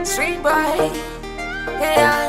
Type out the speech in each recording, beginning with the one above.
Street boy. Yeah.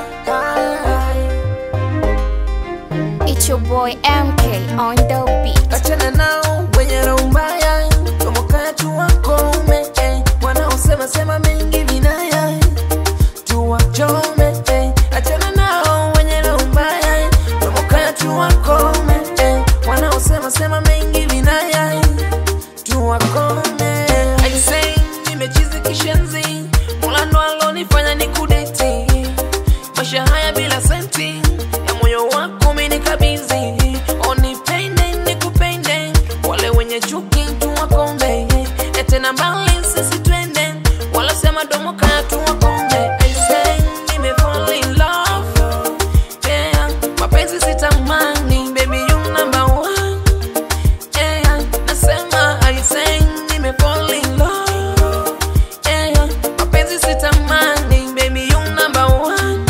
It's your boy MK on the beat. Achana nao wenye roho mbaya, tomoka tu wakome eh. Wanaosema sema mengi vinaya, tuwachome eh. Achana nao wenye roho mbaya, tomoka tu wakome eh. Wanaosema sema mengi vinaya, tuwakome. I say nimechizi kishenzi, Mola ndo alonifanya nikudeti maisha haya bila senti ya moyo wako umenikabidhi, onipende nikupende, wale wenye chuki tuwakombe, na tena mbali sisi twende, wala sema domo kaya tuwakombe. I say nime fall in love, yeah, mapenzi sitamani, baby you number one, yeah, nasema I say nime fall in love, yeah, mapenzi sitamani, baby you number one.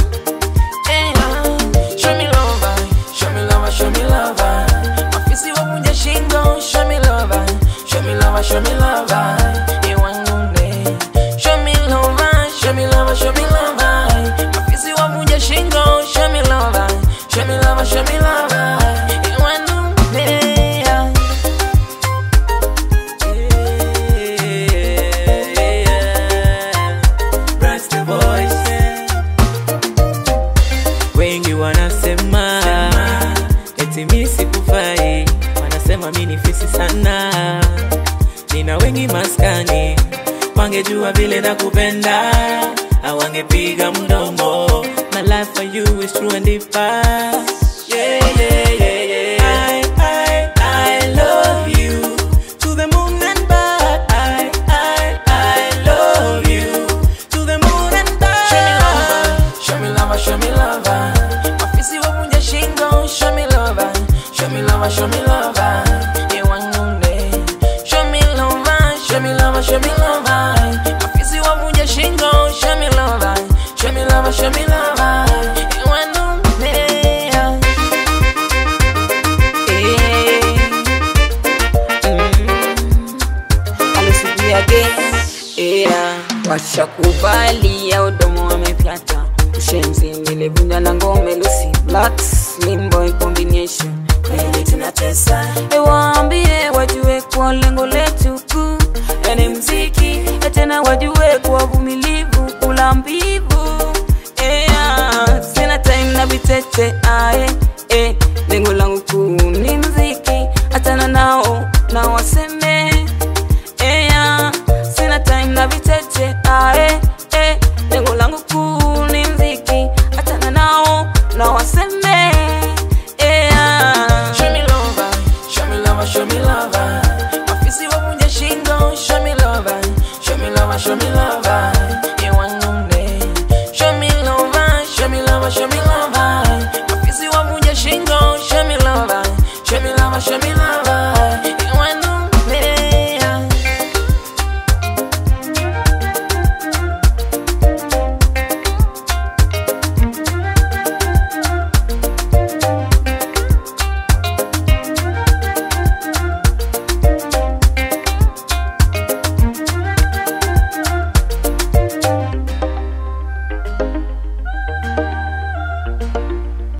Show me love, show me love, show me love. Mafisi wavunja shingo, show me love, show me love, show me love. Iwanune. Show me love, show me love, show me love. Mafisi wavunja shingo, show me love, show me love, show me love. Iwanune. Rasta Boys. Wengi wanasema eti mi sikufai, wanasema mi ni fisi sana. Nina wengi maskani, wangejua vile nakupenda, awangepiga mdomo. My life for you is true and deep. Yeah, yeah, yeah, yeah. I, I, I love you to the moon and back. I, I, I love you to the moon and back. Show me love, show me love. Mafisi wavunja shingo, show me love, show me love, show me love. Iwanune. Show me love, show me love, show me love. Mafisi wavunja shingo, show me love, show me love, show me love. Iwanune. washakuvalia udomo wamepyata ushenzi nilivunja na ngome lucy black slim boy combination kweli tunatesa ewaambie wajue kwa lengo letu kuu yani mziki na tena wajue kwa vumilivu kula mbivu yeah. sina time na vitete ae eh. lengo langu kuu ni mziki hatana nao na waseme yeah. sina time na vitete ae eh. lengo langu kuu ni mziki hatana nao na waseme yeah. Show me love, show me love, show me love. Mafisi wavunja shingo, show me love, show me love, show me love.